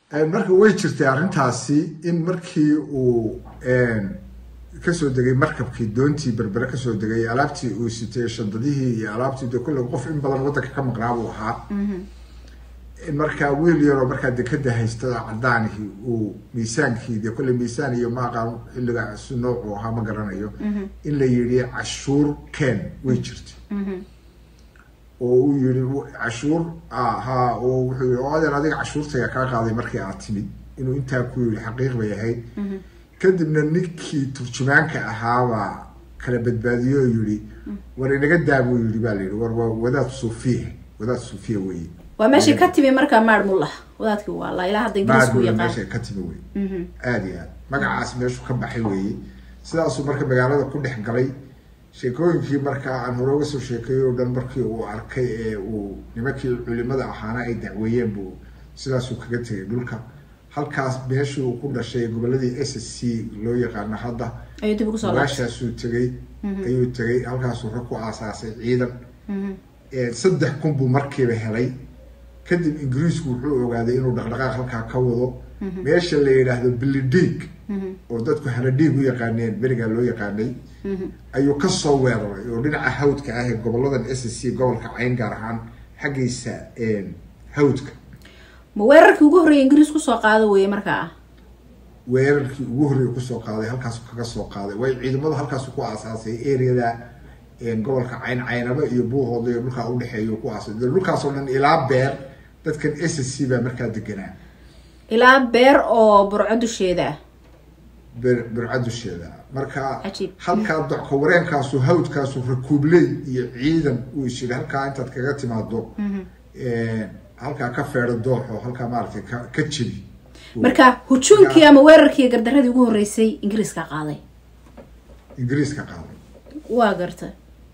marka way jirtay arrintaasi in markii uu kasoo degay markabkii doontii berbere kasoo degay alaabtii uu sitay shandadihii iyo alaabtii de kulle qof in badan waddanka ka maqnaa buu ahaa in markaa wiil yaroo markaa dekeda haystada cadaanihii uu miisaankii de kulle miisaan iyo ma aqaan xilliga si noocu ahaa ma garanayo in la yidhi cashuur ken way jirtay oo uu yihi cashuur ha oo wuxuu yihi oo adeer adiga cashuurtaya kaa qaaday markii aad timid inuu intaa ku yihi xaqiiq bay ahayd kadibna ninkii turjumaanka ahaabaa kala badbaadiyo oo yihi war inaga daa buu yihi baa la yihi war waa wadaad suufiya wadaad suufiya weye waa meeshii ka timi markaa maar mullah wadaadkii waa la ilaa hadda ingiriisku maadmula yaqaan meesha ka timi wey aada iyo aad magacaas meeshu ka baxay weeye sidaasuu marka magaalada ku dhex galay sheekooyinkii markaa aan hore uga soo sheekeeyey oo dhan markii uu arkay ee uu nimankii culimada ahaana ay dacweeyeen buu sidaasuu kaga tegay dhulka halkaas meeshii uu ku dhashay goboladii s s c loo yaqaano hadda ayuu dib ugu soo laabtay gaashaasuu tegay ayuu tegay halkaasuu rag ku aasaasay ciidan saddex kun buu markiiba helay kadib ingiriisku wuxuu ogaaday inuu dhaqdhaqaaq halkaa ka wado meesha la yidhaahdo bilidhiig oo dadku haladhiig u yaqaaneen berigaa loo yaqaanay ayuu kasoo weeraray oo dhinaca hawdka ah ee goboladan s c gobolka cayn gaar ahaan xaggiisa hawdka ma weerarkii ugu horreeyay ingiriis kusoo qaado weeye markaa weerarkii ugu horreeya kusoo qaaday halkaasu kaga soo qaaday way ciidamadu halkaasu ku aasaasay areada gobolka cayn caynaba iyo buuhooda iyo dhulkaa udhexeeya ku aasay de dhulkaasoo dhan ilaa beer dadkan s c baa markaa deganaa ilaa beer oo burco dusheeda ah ber berca dusheeda marka Cajiib. halkaa docka wareenkaasu hawdkaasu rakuubley iyo ciidan uu is yidhi halkaa intaad kaga timaado halkaa ka feedho dooxo halkaa maaragtay ka ka jebi marka hujuumkii ama weerarkii gardaradii ugu horreysay ingiriiska qaaday ingiriiska qaaday waa garta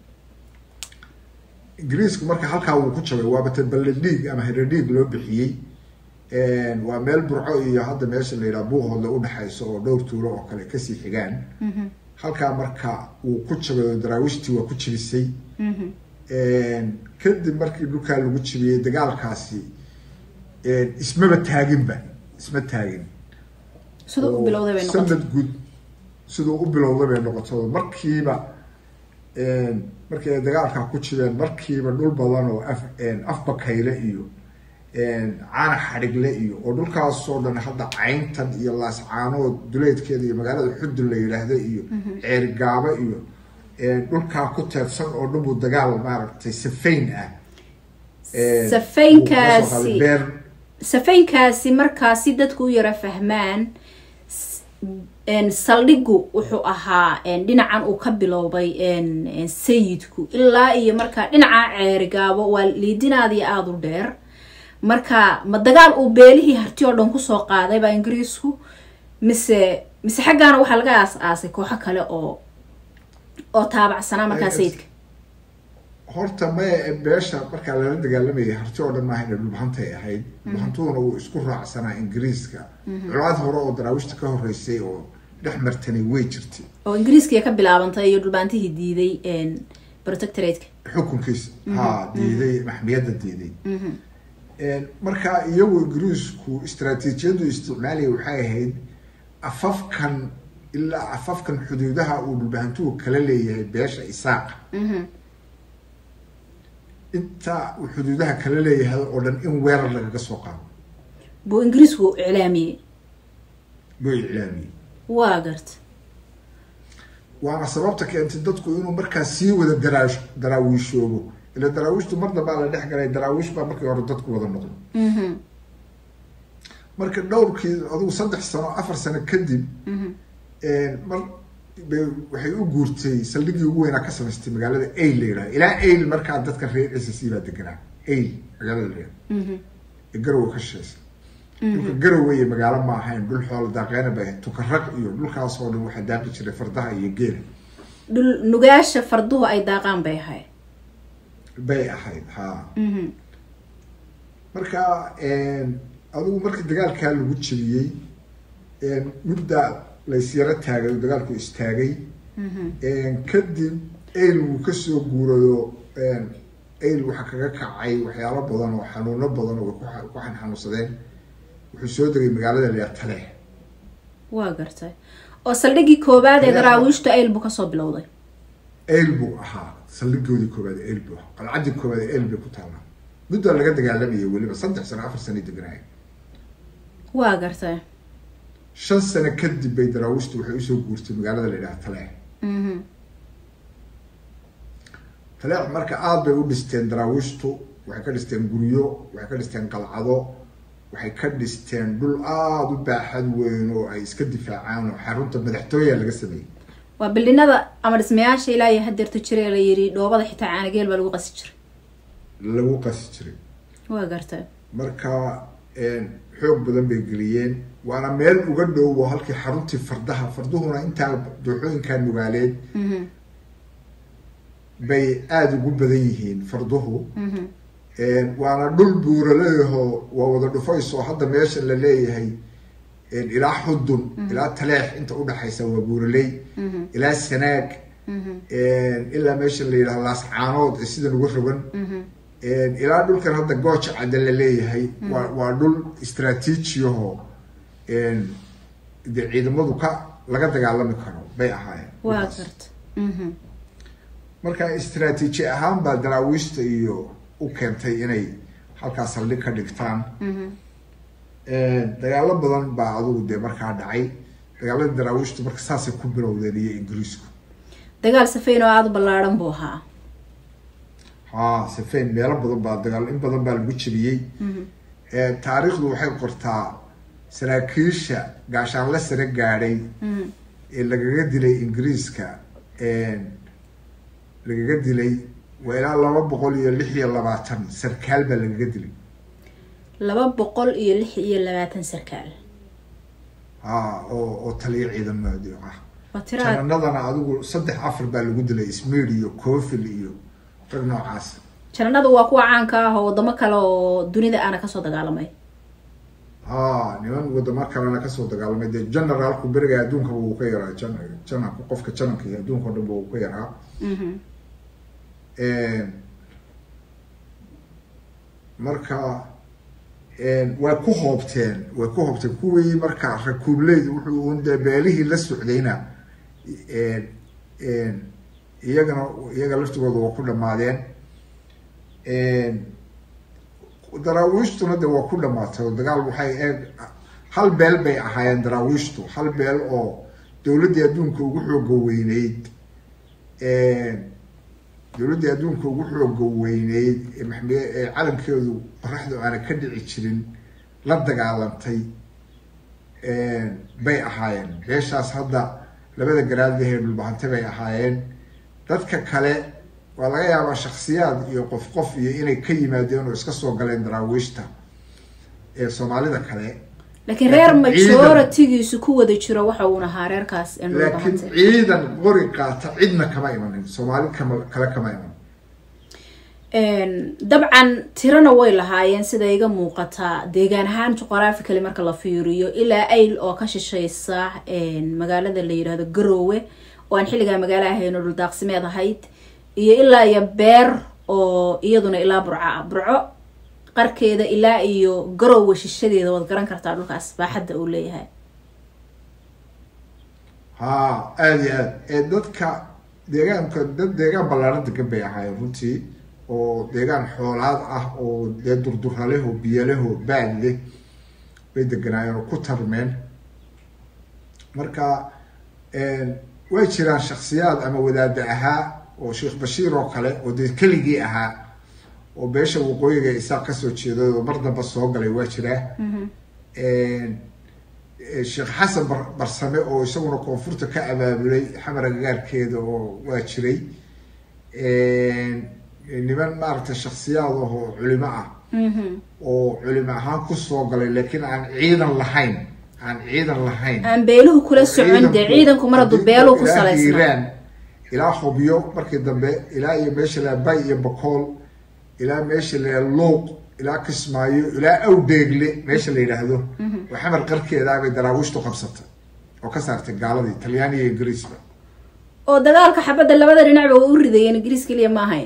ingiriisku marka halkaa wuu ku jabay waabata balledhiig ama heredhiig loo bixiyey waa meel burco iyo hadda meesha la yidhaha buuhoodle udhexayso oo dhowr tuulo oo kale kasii xigaan halkaa marka wuu ku jabay oo daraawiishtii waa ku jibisay kadib markii dhulkaa lagu jibiyey dagaalkaasi ismaba taaginba isma taagin siduu u bilowday bay noqotay sanad guud siduu u bilowday bay noqoto markiiba markii ay dagaalkaa ku jireen markiiba dhul badan oo af afbakayle iyo caana xadhigle iyo oo dhulkaasoo dhan hadda cayntan iyo laascaanood duleedkeeda iyo magaalada xudun la yidhaahda iyo ceergaabo iyo dhulkaa ku teedsan oo dhan buu dagaal maaragtay safayn ah Safaynkaasi- beer safaynkaasi markaasi dadku u yara fahmaan s- een, saldhigu wuxuu ahaa een, dhinacan uu ka bilowday een, een, sayidku ilaa iyo markaa dhinaca ceerigaabo waa liidinaadii aada u dheer marka ma dagaal uu beelihii harti oo dhan kusoo qaaday baa ingiriisku mise mise xaggaana waxaa laga aas aasay kooxo kale oo oo taabacsanaa markaa Ay, sayidka horta maya beesha markaa lala dagaalamayay harti oo dhan maaha dhulbahantay ahayd dhulbahantuhuna wuu isku raacsanaa ingiriiska colaad hore oo daraawiishta ka horeysay oo dhex martanay way jirtay oo ingiriiskiya ka bilaabantay iyo dhulbaantihii diiday een, protectorateka xukunkiisa ha diiday maxmiyadda diiday marka iyagu ingiriisku istraatiijiyadu isticmaalaya waxay ahayd afafkan ilaa afafkan xuduudaha uu dhulbahantuhu kala leeyahay beesha isaaqa inta uu xuduudaha kala leeyahay oo dhan in weerar lagaga soo qaado buu ingiriisku iclaamiyey buu iclaamiyey waa garta waana sababta keentay dadku inuu markaa sii wada daraash daraawiishoobo ila daraawiishtu mar dambaa la dhex galay daraawiish baa markii hore dadku wada noqdo marka dhowrkii adugu saddex sano afar sano kadib mar bay waxay u guurtay saldhigii ugu weynaa ka samaystay magaalada ail la yidhaha ilaa ail markaa dadka reer s c baa deganaa ail magaalada la yidhaha ee garowe ka shishaysa dhulka garowe iyo magaalo ma ahayn dhul xoolo daaqeena bay ahayd tukarag iyo dhulkaasoo dhan waxaa daaqi jiray fardaha iyo geela dhul nugaasha farduhu ay daaqaan bay ahayd bay ahayd ha marka adigu markii dagaalkaa lagu jebiyey mudda laysyaro taagay oo dagaalku istaagay kadib ail wuu kasoo guurayo ail waxaa kaga kacay waxyaalo badan oo xanuuno badan oo way ku xanuunsadeen wuxuu soo degay magaalada la yidhaha taleex waa gartay oo saldhiggii koowaad ee Taleex- daraawiishtu ayl buu kasoo bilowday eyl buu ahaa saldhigoodii koowaad eyl buu ahaa qalcaddii koowaad eyl bay ku taallaa muddaa laga dagaalamayay weliba saddex sano afar sano deganaaya waa gartay shan sano kadib bay daraawiishtu waxay usoo guurtay magaalada la yidhaha taleex Mhm. taleex marka aada bay u dhisteen daraawiishtu waxay ka dhisteen guryo waxay ka dhisteen qalcado waxay ka dhisteen dhul aada u baaxad weyn oo ay iska difaacaan oo xarunta madaxtooya laga sameeyey waa bildhinada ama dhismayaasha ilaa iyo hadeerta jira la yiri dhoobada xitaa caanageel baa lagu qasi jiray lagu qasi jiray waa gartay marka xoog badan bay geliyeen waana meel uga dhowo halkii xaruntii fardaha farduhuna intaa dooxooyinkaa nugaaleed Mhm. bay aada ugu badan yihiin farduhu Mhm. waana dhul buuraleeyaho waa wada dhufayso hadda meesha la leeyahay ilaa xudun ilaa taleex inta udhaxaysa waa buuraley Mhm. ilaa sanaag Mhm. ilaa meesha la yidhaha laascaanood ee sidan uga rogan Mhm. ilaa dhulkan hadda gooja cadda la leeyahay waa waa dhul istraatiijiyaho de ciidamadu ka laga dagaalami karo bay ahaayeen waa dhulkaas. gartay Mhm. marka istraatiiji ahaan baa daraawiishta iyo u keentay inay halkaas saldhig ka dhigtaan Mhm. dagaalo badan baa adugu dee markaa dhacay dagaaladii daraawiishtu marka saasay ku bilowdeen iyo ingiriisku dagaal safeyn oo aada u ballaaran buu ahaa ha safeyn meelo badan baa dagaal in badan baa lagu jebiyey Mhm. taariikhdu waxay qortaa saraakiisha gaashaanle sare gaadhay Mhm. ee lagaga dilay ingiriiska lagaga dilay waa ilaa laba boqol iyo lix iyo labaatan sarkaal baa lagaga dilay laba boqol iyo lix iyo labaatan sarkaal ha oo oo taliyo ciidamadi ah waa tiraad jananadana adigu saddex afar baa lagu dilay smir iyo cofil iyo rag noocaas jananadu waa kuwa caanka ah oo wadamo kale oo dunida aana kasoo dagaalamay ha niman wadamo kalena kasoo dagaalamay dee generaalku beriga adduunkaba wuu ka yaraa jan jananka qofka jananka iyo adduunka o dhan ba wuu ka yaraa Mhm. marka way ku hoobteen way ku hoobteen kuwii marka rakuubleyd wuxuu un dee beelihii la socdayna iyagana iyaga laftigooda waa ku dhamaadeen daraawiishtuna de waa ku dhamaatay oo dagaal waxay eeg hal beel bay ahaayeen daraawiishtu hal beel oo dowladdii adduunka ugu xooga weyneyd dowladdii adduunka ugu xooga weyneyd ee maxme ee calankeedu qoraxdu aana ka dhici jirin la dagaalantay bay ahaayeen beeshaas hadda labada garaadlahee dhulbahante bay ahaayeen dadka kale waa laga yaabaa shaksiyaad iyo qof qof iyo inay ka yimaadeen oo iska soo galeen daraawiishta ee soomaalida kale laakiin reer Laakiin ciidan- majoritigiisu ku wada jiro waxa uun ahaa reerkaas ee noo laakiin bahantay ciidan qori qaata cidna kama imanin soomaali kama kale kama iman dabcan tirana way lahaayeen sida iga muuqataa deegaan ahaan juqraafically marka la fiiriyo ilaa ayl oo ka shishaysa magaalada la yidhaahdo garoowe oo aan xilligaa magaalo ahayn oo dhuldaaqsimeed ahayd iyo ilaa iyo beer oo iyaduna ilaa burco ah burco qarkeeda ilaa iyo garoowe shishadeeda waad garan kartaa dhulkaas baaxadda uu leeyahay ha aada iyo aad ee dadka deegaanka dad deegaan ballaaran degan bay ahaayeen runtii oo deegaan xoolaad ah oo dee durduraleho biyaleho baad leh bay deganaayeen oo ku tarmeen marka way jiraan shaksiyaad ama wadaada ahaa oo sheekh bashiir oo kale oo dee keligii ahaa oo beesha waqooyiga isaaq kasoo jeeday oo mar damba soo galay waa jiraa sheekh xasan bar barsame oo isaguna koonfurta ka abaabulay xamar agagaarkeeda oo waa jiray niman maaragtay shaksiyaad ahoo culimo ah oo culimo ahaan kusoo galay laakiin aan ciidan lahayn aan ciidan lahayn aan beeluhu kula socon dee ciidanku mar hadduu beeluhu ku ilaa salaysnaa hiiraan ilaa hubyo markii dambe ilaa iyo meesha la bay iyo bakool ilaa meesha la luuq ilaa kismaayo ilaa awdeegle meesha la yidhaahdo oo xamar qarkeedaa bay daraawiishtu qabsatay oo ka saartay gaaladii talyaani iyo ingiriisba oo dagaalka xabadda labada dhinacba way u ridayeen ingiriis keliya ma ahayn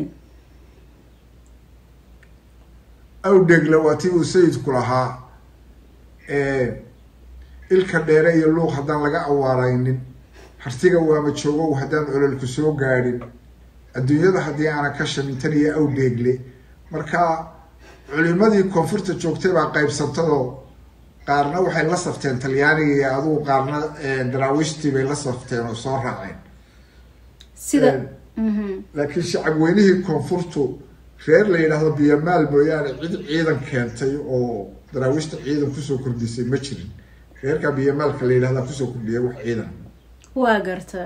awdeegle waa tii uu sayidku lahaa ilka dheere iyo luuq haddaan laga awaaraynin hartiga waama joogow haddaan ololku soo gaadhin adduunyada haddii aanan ka shamintan iyo awdheegle marka culimadii koonfurta joogtay baa qaybsantadoo qaarna waxay la safteen talyaaniga iyo adugu qaarna daraawiishtii bay la safteen oo soo raaceen sida laakiin shacab weynihii koonfurtu reer la yidhaahdo biyamaal mooyaane cid ciidan keentay oo daraawiishta ciidan kusoo kordhisay ma jirin reerka biyamaalka la yidhahdaa kusoo kordhiyay wax ciidan waa garta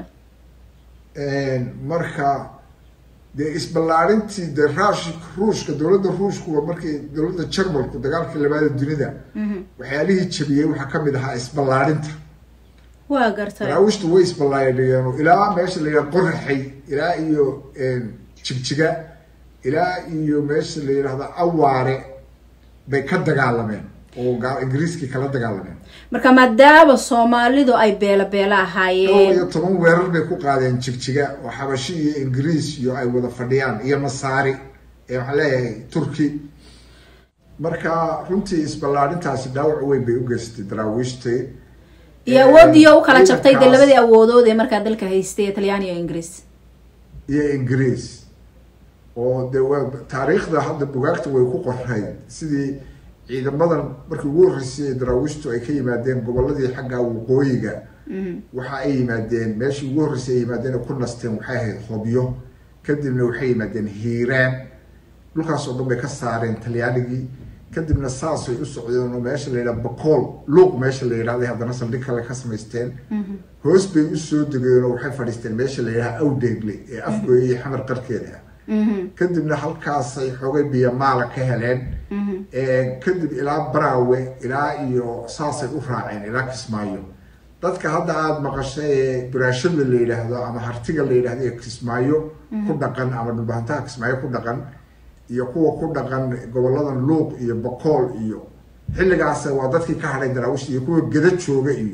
marka dee isballaarintii dee raash ruushka dowladda ruushkuwa markii dowladda jarmalku dagaalkii labaada dunida waxyaalihii jabiyey waxaa kamid ahaa isballaarinta waa garta daraawiishtu way isballaadhigeen ilaa meesha la yidhahdo qoraxay ilaa iyo jigjiga ilaa iyo meesha la yidhahdo awaare bay ka dagaalameen oo ingiriiskii kala dagaalameen marka maadaama soomaalidu ay beela beela dhowr ahaayeen iyo toban weerar bay ku qaadeen jigjiga oo xabashi iyo ingiriis iyo ay wada fadhiyaan iyo masaari ee waxaan leeyahay turki marka runtii isballaadhintaasi dhaawac weyn bay u geystay daraawiishtii iyo awoodiyo u kala jabtay dee labadii awoodood ee markaa dalka haystay ee talyaani iyo ingiriis iyo ingiriis oo de waa taariikhda hadda bugaagta way ku qorray sidii ciidamadan markii ugu horreysay daraawiishtu ay ka yimaadeen goboladii xagga waqooyiga waxa ay yimaadeen meeshii ugu horreysay ay yimaadeen ay ku nasteen waxay ahayd hobyo kadibna waxay yimaadeen hiiraan dhulkaas oo dhan bay ka saareen talyaanigii kadibna saasay u socdeen oo meesha la yidhaha bacool luuq meesha la yidhahday haddana saldhig kale ka samaysteen hoos bay usoo degeen oo waxay fadhiisteen meesha la yidhaha awdheegle ee afgooya iyo xamar qarkeeda kadibna halkaasay xoogay biyamaala ka heleen kadib ilaa baraawe ilaa iyo saasay u raaceen ilaa kismaayo dadka hadda aada maqashay ee buraashada la yidhaahdo ama hartiga la yidhahdo ee kismaayo ku dhaqan ama dhulbahantaha kismaayo ku dhaqan iyo kuwa ku dhaqan goboladan luuq iyo bacool iyo xilligaas waa dadkii ka hadhay daraawish iyo kuwa geda jooga iyo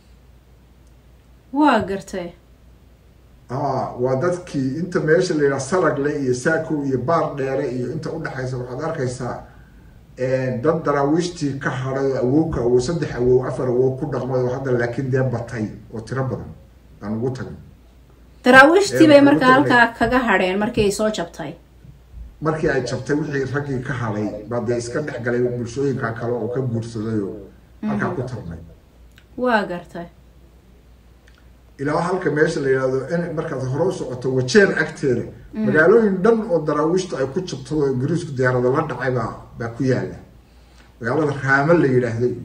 waa gartay a waa dadkii inta meesha la yidhaha salagle iyo saakow iyo baar dheere iyo inta udhexaysa waxaad arkaysaa dad daraawiishtii ka hadhay oo awowka awow saddex awow afar awow ku dhaqmay oo hadda laakiin dee batay oo tiro badan aan ugu tagin daraawiishtii bay Ee, markaa ugu halkaa kaga hadheen markii ay soo jabtay markii ay jabtay wixii raggii ka hadhay baa dee iska dhex galay bulshooyinka kale oo ka guursaday oo halkaa ku tarmay waa gartay ilaa halka meesha la yidhahdo in markaad hore u socoto wajeer agteeda magaalooyin dhan oo daraawiishtu ay ku jabto oo ingiriisku diyaarada la dhacay baa baa ku yaala magaalada raamo la yidhaahdo iyo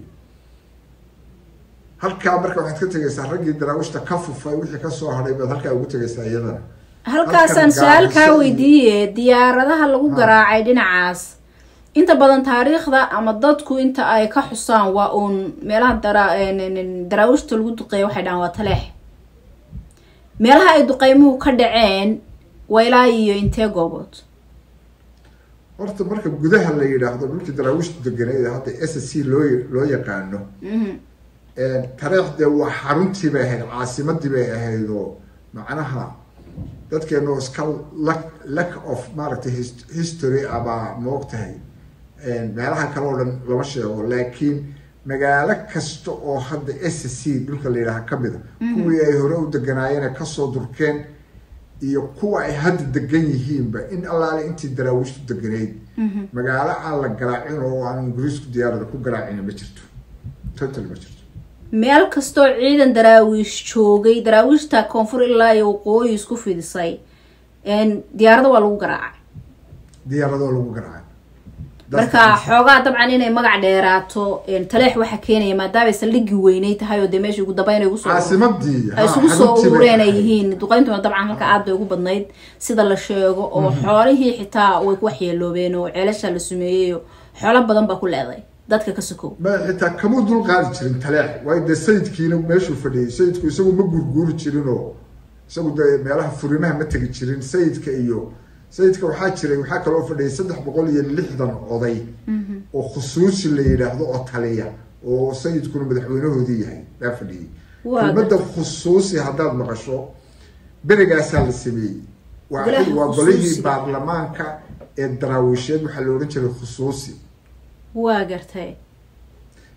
halkaa marka waxaad ka tegaysaa raggii daraawiishta ka fufay wixii kasoo hadhay baad halkaa ugu tegaysaa iyadana halkaasaan Halkan su-aal kaa gaarisa weydiiye diyaaradaha lagu Ha. garaacay dhinacaas inta badan taariikhda ama dadku inta ay ka xusaan waa uun meelaha dara n- n- daraawiishta lagu duqeeya waxay dhahaan waa taleex meelaha ay duqeymuhu ka dhaceen waa ilaa iyo intee goobood horta marka gudaha la yidhaahdo dhulkii daraawiishtu deganeed hadda s c loo loo yaqaano tareekh dee waa xaruntii bay ahayd caasimadii bay ahayd oo macnaha dadkeenu iska lack lack of maaragtay his- history abaa moogtahay meelaha kale oo dhan lama sheego laakiin magaalo kasta oo hadda s c dhulka la yidhaaha kamid a kuwii ay hore u deganaayeen kasoo durkeen iyo kuwa ay hadda degan yihiinba in allaale intii daraawiishtu deganeyd magaalo aan la garaacin oo aan ingiriisku diyaarada ku garaacin ma jirto total ma jirto meel kastoo ciidan daraawiish joogay daraawiishta koonfur ilaa iyo waqooyi isku fidisay diyaarada waa lagu garaacay diyaaradoo lagu garaacay marka xoogaa dabcan inay magac dheeraato taleex waxaa keenaya maadaamay saldhigii weynay tahay oo dee meesha ugu dambeyn ay ugusoo caasimadii ay ha, isugu soo xaruntii bay urureen ay ahayd. yihiin duqeyntuna dabcan halka aad bay ugu badnayd sida la sheego oo xoolihii xitaa way ku waxyeeloobeen oo ceelasha la sumeeyey oo xoolo badan baa ku leeday dadka ka sokow ma xitaa kamuu dul qaadi jirin taleex waayo dee sayidkiina meeshuu fadhiyay sayidku isagu ma gurguuri jirin oo isagu dee meelaha furimaha ma tegi jirin sayidka iyo sayidka waxaa jiray waxaa kaloo fadhiyay saddex boqol iyo lixdan oday oo khusuusi la yidhaahdo oo taliya oo sayidkuna madaxweynahoodii yahay baa fadhiyay Waa kelmadda khusuusi haddaad maqasho berigaasaa la sameeyey waa Golaha waa golihii khusuusiga. baarlamaanka ee daraawiisheed waxaa la odhan jiray khusuusi waa gartay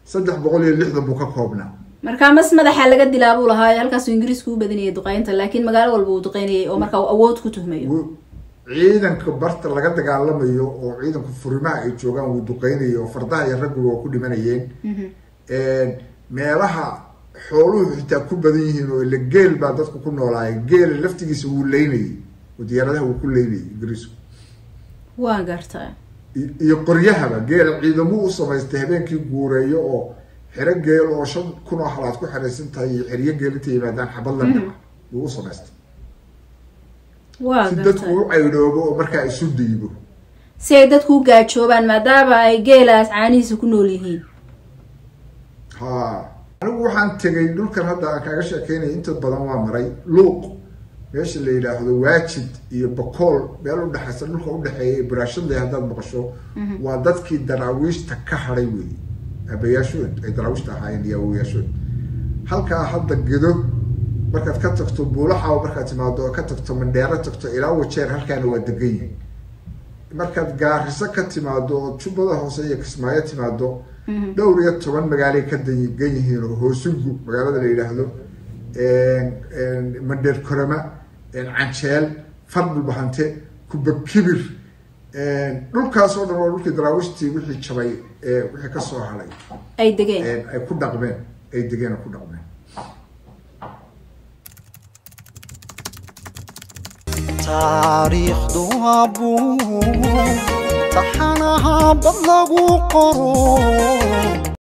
saddex boqol iyo lixdan buu ka koobnaa markaa mas madaxa laga dilaa buu lahaa halkaasuu ingiriisku u badanayay duqeynta laakiin magaalo walba uu duqeynayay oo markaa uu awood ku tuhmayo Wuu- ciidanka barta laga dagaalamayo oo ciidanka furimaha ay joogaan wuu duqeynayay oo fardaha iyo raggu waa ku dhimanayeen meelaha xooluhu xitaa ku badan yihiin oo ila geel baa dadku ku noolaayay geela laftigiisa wuu leynayay oo diyaaradaha wuu ku leynayay ingiriisku waan gartaa i- iyo qoryahaba geela ciidamuu u samaystay habeenkii guureeyo oo xero geel oo shan kun oo halaad ku xeraysan tahay iyo xeryo geel inta yimaadaan xabad la dhaca wuu u samaystay waa si dadku gartaa u caydhoobo oo markaa isu diibo si ay dadku u gaajoobaan maadaama ay geelaas caanihiisa ku nool yihiin ha anigu waxaan tegay dhulkan hadda aan kaaga sheekeynaya inta badan waa maray luuq meesha la yidhaahdo waajid iyo bakool meel udhexaysa dhulka udhexeeya ee buraashadle haddaad maqasho waa dadkii daraawiishta ka hadhay wey abayaashood ay daraawiishta ahaayeen iyo awoyaashood halkaa hadda gedo markaad ka tagto buulaxaw markaad timaado oo ka tagto mandheero tagto ilaa wajeer halkaana waa degan yihin markaad gaariso ka timaado oo jubbada hoose iyo kismaayo timaado dhowr iyo toban magaalay ka degan yihiin oo hoosugu magaalada la yidhaahdo mandheer korama canjeel fardhulbahante kubakibir dhulkaas oo dhan waa dhulkii daraawiishtii wixii jabay ee wixii kasoo haday ay degeen ay ku dhaqmeen ay degeen oo ku dhaqmeen taariikhdu waa buug taxanaha bad lagu qoro